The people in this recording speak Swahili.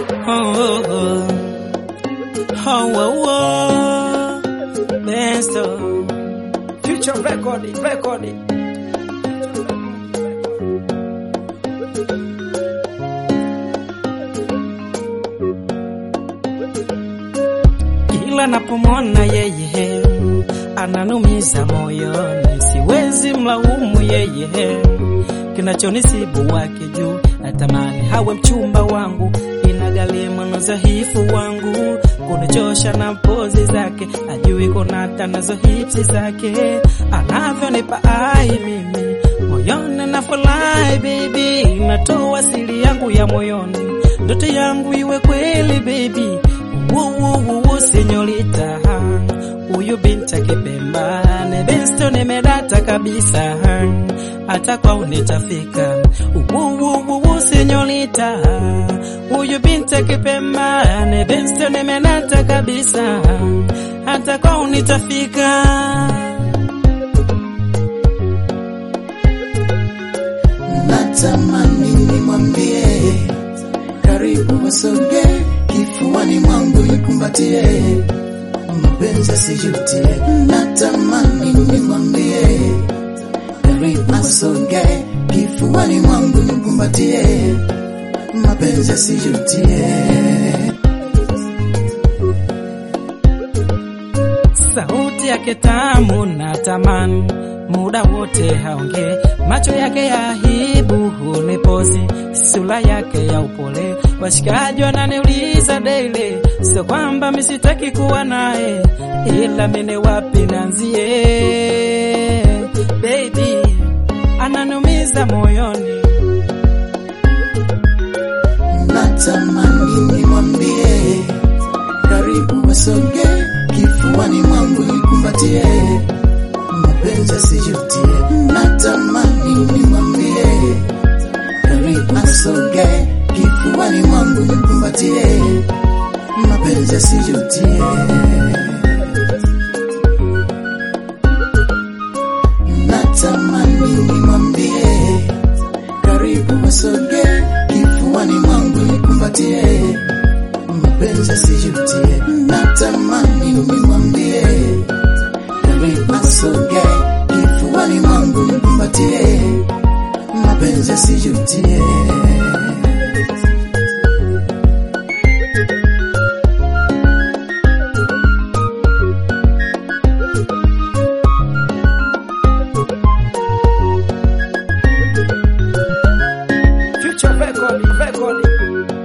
Oh, oh, oh. Oh, oh, oh. Besto. Future record, record. Kila napomwona yeye ananumiza moyoni, siwezi mlaumu yeye. Kinachonisibu wake juu, natamani hawe mchumba wangu, inagharimu na udhaifu wangu, kunichosha na pozi zake, ajui kunata nazo hipsi zake, anavyonipa ai mimi moyoni na furahi baby, natoa siri yangu ya moyoni, ndoto yangu iwe kweli baby Wuwuwu senyorita, huyu binti akipemba ne besto nimedata kabisa, hata kwao nitafika. Wuwuwu senyorita, huyu binti akipemba ne besto nimedata kabisa, hata kwao nitafika. natamani nimwambie karibu wasoge kifuani mwangu nikumbatie mapenzi asijutie natamani nimwambie karibu wasoge kifuani mwangu nikumbatie mapenzi asijutie sauti yake tamu na tamani, muda wote haongee, macho yake ya aibu hunipozi, sura yake ya upole, washikaji wananiuliza daily, sio kwamba misitaki kuwa naye, ila mine wapi nanzie, baby ananumiza moyoni natamani nimwambie karibu wasoge kifuani mwangu nikumbatie mapenzi asijutie natamani nimwambie karibu wasoge kifuani mwangu nikumbatie mapenzi asijutie natamani nimwambie karibu wasoge kifuani mwangu nikumbatie mapenzi asijutie natamani nimwambie karibu asoge kifuani mwangu nikumbatie mapenzi asijutie Future record, record.